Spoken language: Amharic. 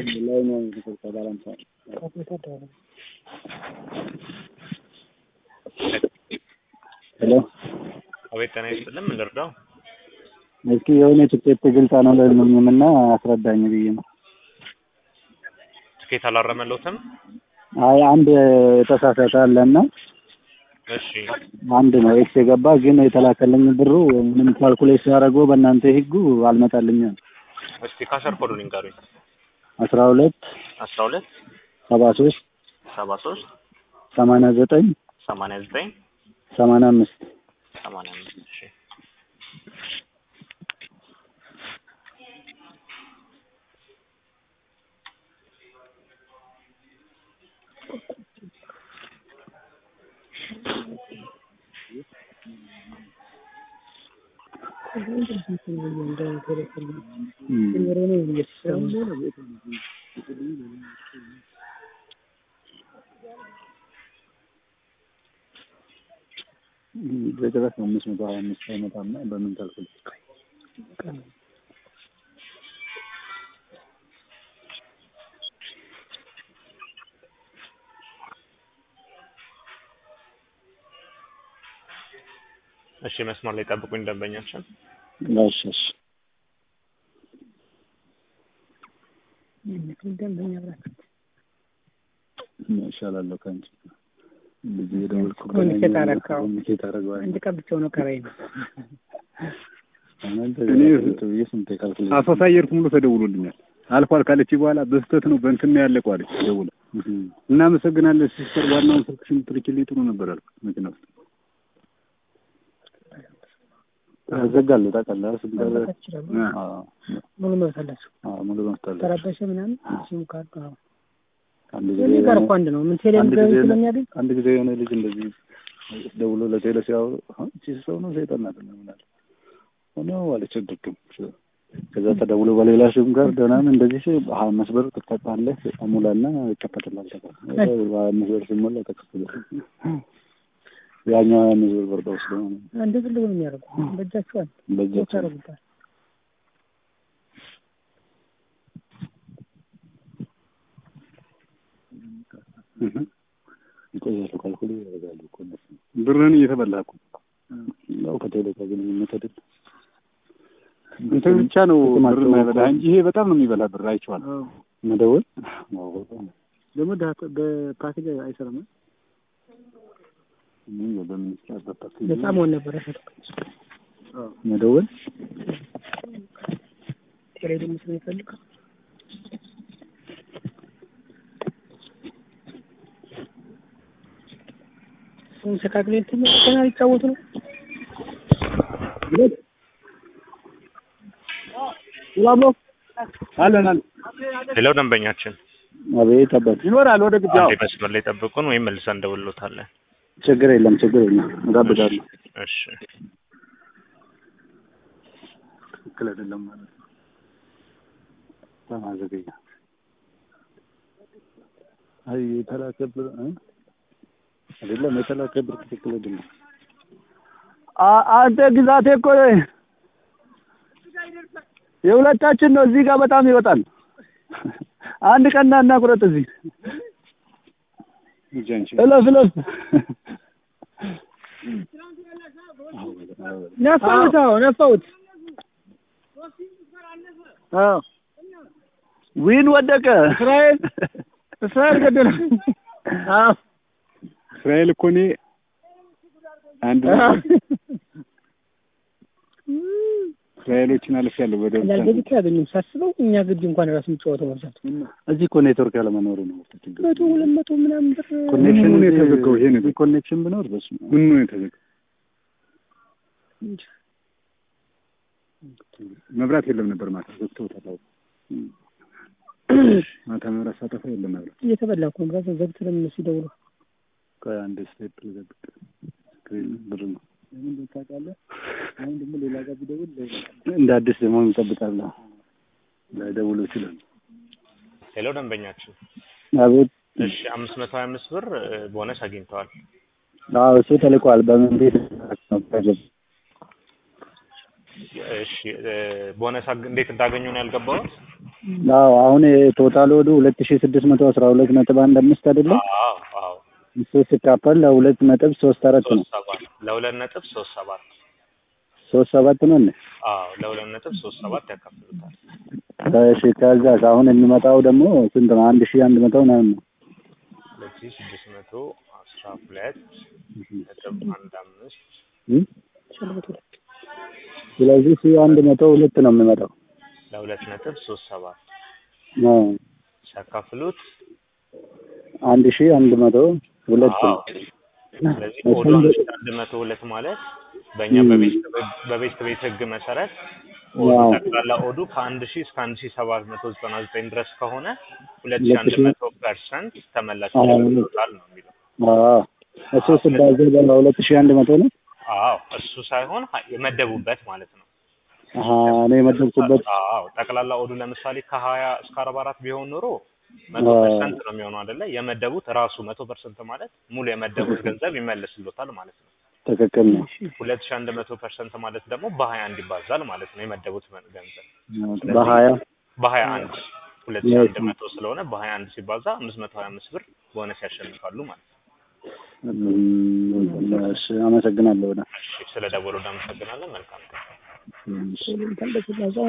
ሄሎ አቤት ጤና ይስጥልን። ምን ልርዳው? እስኪ የሆነ ትኬት ግልጽ አልሆነልኝም እና አስረዳኝ ብዬ ነው። ትኬት አላረመለውትም? አይ አንድ የተሳሳተ አለና እሺ አንድ ነው ኤክስ የገባ ግን የተላከልኝ ብሩ ምንም ካልኩሌት ሲያደርገው በእናንተ ህጉ አልመጣልኝም። እስቲ ካሸር ኮዱን ይንገሩኝ። አስራ ሁለት አስራ ሁለት ሰባ ሶስት ሰባ ሶስት ሰማንያ ዘጠኝ ሰማንያ ዘጠኝ ሰማንያ አምስት ሰማንያ አምስት እሺ በጭራሽ አምስት መቶ ሀያ አምስት አይመጣም። በምን ካልኩሌት እሺ መስመር ላይ ጠብቁኝ ደንበኛችን። እሺ እሺ እሻላለሁ ከአንቺ ልጅ የደወልኩ ኮሚኒኬት አደረግከው? ኮሚኒኬት አደረገዋል አንድ ቀን ብቻ ነው ከራይ ነው። ብዬ ስንቴ ካልኩሌት አሶሳ አየር ሙሉ ተደውሎልኛል። አልፏል ካለች በኋላ በስተት ነው በእንትን ነው ያለቀው አለች ደውላ። እናመሰግናለን ሲስተር፣ ዋናውን ስልክሽን ትልኪልኝ ጥሩ ነበር አልኩ መኪና ውስጥ ያዘጋሉ ታውቃለህ። ስንት ይችላሉ አዎ ሙሉ መብት አላቸው። አዎ ሙሉ መፍት አለ። ተረበሸ ምናምን ሲሙ ካርዱ አዎ አንድ እኔ ጋር እኮ አንድ ነው። ምን ቴሌም አንድ ገቢ ጊዜ ስለሚያገኝ አንድ ጊዜ የሆነ ልጅ እንደዚህ ደውሎ ለቴሌ ሲያወሩ እቺ ሰው ነው ሰይጣን አይደለም ምናለ ሆኖ አለች ድርግም ከዛ ተደውሎ በሌላ ስም ጋር ደህናም እንደዚህ ሲ ሀያ አምስት ብር ትቀጣለህ ሙላና ይከፈትላል ተባለ። ሀያ አምስት ብር ሲሞላ ተከፍሎ ያኛው ሀያ አምስት ብር ብር ወስዶ እንደ ፍልጎ ነው የሚያደርጉ በእጃቸዋል በእጃቸው ያደርጉታል። ይቆያሉ ካልኩሌ ያደርጋሉ እኮ እነሱ ብርህን እየተበላህ እኮ ያው ከቴሌ ጋር ግንኙነት አይደል እንትን ብቻ ነው ጥቅማቸው ብር የማይበላህ እንጂ ይሄ በጣም ነው የሚበላ ብር አይቼዋለሁ። መደወል ደግሞ በፓኬጅ አይሰራም። በምን ይችላል በፓርቲ ነፃ መሆን ነበረ። መደወል ቴሌ ደግሞ ስለሚፈልግ እሱን ሰካክሌ እንትን ገና ሊጫወቱ ነው። አለን አለን ሌላው ደንበኛችን አቤት አባት ይኖራል ወደ ግቢ አዎ። አንዴ መስመር ላይ ጠብቁን ወይም መልሰን እንደውሎታለን። ችግር የለም ችግር የለም እጋብዛለሁ እሺ ትክክል አይደለም ማለት ነው በጣም ዘገኛ አይ የተላከ ብር እ? አይደለም የተላከ ብር ትክክል አይደለም አንተ ግዛቴ እኮ የሁለታችን ነው እዚህ ጋር በጣም ይወጣል አንድ ቀን ና እና ቁረጥ እዚህ ሂጂ አንቺ። እለፍ እለፍ ነፋሁት። አዎ ነፋሁት። አዎ ዊን ወደቀ እስራኤል እስራኤል ገደለ። አዎ እስራኤል እኮ እኔ አንድ እስራኤሎችን አልፌያለሁ ወደ እንዳልገቢ እኮ ያገኙም ሳስበው እኛ ግቢ እንኳን ራሱ የሚጫወተው መብዛቱ እዚህ እኮ ኔትወርክ ያለመኖሩ ነው ችግሩ መቶ ሁለት መቶ ምናምን ብር ኮኔክሽን ምኑ ነው የተዘጋው? ይሄ ነገር? ኮኔክሽን ቢኖር በሱ ምን ነው የተዘጋው? መብራት የለም ነበር ማታ ዘግተውታል። አዎ። ማታ መብራት ሳጠፋ የለም መብራት። እየተበላ እኮ ነው። ራሱ ዘግተንም ሲደውሉ ከአንድ ስቴፕ ልዘግጥ ስክሪን ብር ነው እንደ አዲስ ደግሞ እንጠብቃለሁ ላይደውሉ ይችላል ሌላው ደንበኛችን አቤት እሺ አምስት መቶ ሀያ አምስት ብር እ፣ ቦነስ አግኝተዋል። አዎ እሱ ተልቋል በምን ቤት ነው እሺ እ፣ ቦነስ አግ- እንዴት እንዳገኙ ነው ያልገባሁት? አዎ አሁን ቶታል ወዱ ሁለት ሺ ስድስት መቶ አስራ ሁለት ነጥብ አንድ አምስት አይደለም አዎ አዎ እሱ ሲካፈል ለሁለት ነጥብ ሶስት አራት ነው ሶስት ሰባት ለሁለት ነጥብ ሶስት ሰባት ሶስት ሰባት ነው እንዴ? አዎ ለሁለት ነጥብ ሶስት ሰባት ያካፍሉታል። እሺ ከዛ አሁን የሚመጣው ደግሞ ስንት ነው? አንድ ሺህ አንድ መቶ ምናምን ነው። ሁለት ሺህ ስድስት መቶ አስራ ሁለት ነጥብ አንድ አምስት እም? ስለዚህ ሺህ አንድ መቶ ሁለት ነው የሚመጣው። ለሁለት ነጥብ ሶስት ሰባት አዎ ሲያካፍሉት አንድ ሺህ አንድ መቶ ሁለት ነው። አዎ ስለዚህ ኦዱ አንድ ሺህ አንድ መቶ ሁለት ማለት በእኛ በቤት በቤት ቤት ህግ መሰረት ኦዱ ዋው። ጠቅላላ ኦዱ ከአንድ ሺህ እስከ አንድ ሺህ ሰባት መቶ ዘጠና ዘጠኝ ድረስ ከሆነ ሁለት ሺህ አንድ መቶ ፐርሰንት ተመላሽ አዎ። ይደረግልዎታል ነው የሚለው። አዎ እሱ ስባዛ በሁለት ሺህ አንድ መቶ ነው። አዎ እሱ ሳይሆን ሀ- የመደቡበት ማለት ነው። አሀ እኔ የመደብኩበት አዎ ጠቅላላ ኦዱ ለምሳሌ ከሀያ እስከ አርባ አራት ቢሆን ኖሮ መቶ አዎ። ፐርሰንት ነው የሚሆነው አይደለ? የመደቡት ራሱ መቶ ፐርሰንት ማለት ሙሉ የመደቡት ገንዘብ ይመለስልዎታል ማለት ነው። ትክክል ነው። ሁለት ሺህ አንድ መቶ ፐርሰንት ማለት ደግሞ በሀያ አንድ ይባዛል ማለት ነው የመደቡት መ- ገንዘብ በሀያ በሀያ አንድ ሁለት ሺህ አንድ መቶ ስለሆነ በሀያ አንድ ሲባዛ አምስት መቶ ሀያ አምስት ብር ቦነስ ያሸንፋሉ ማለት ነው። እም፣ እሺ አመሰግናለሁ። በጣም እሺ ስለ ደወሉ እናመሰግናለን። መልካም ቀን። እሺ። እንደዚህ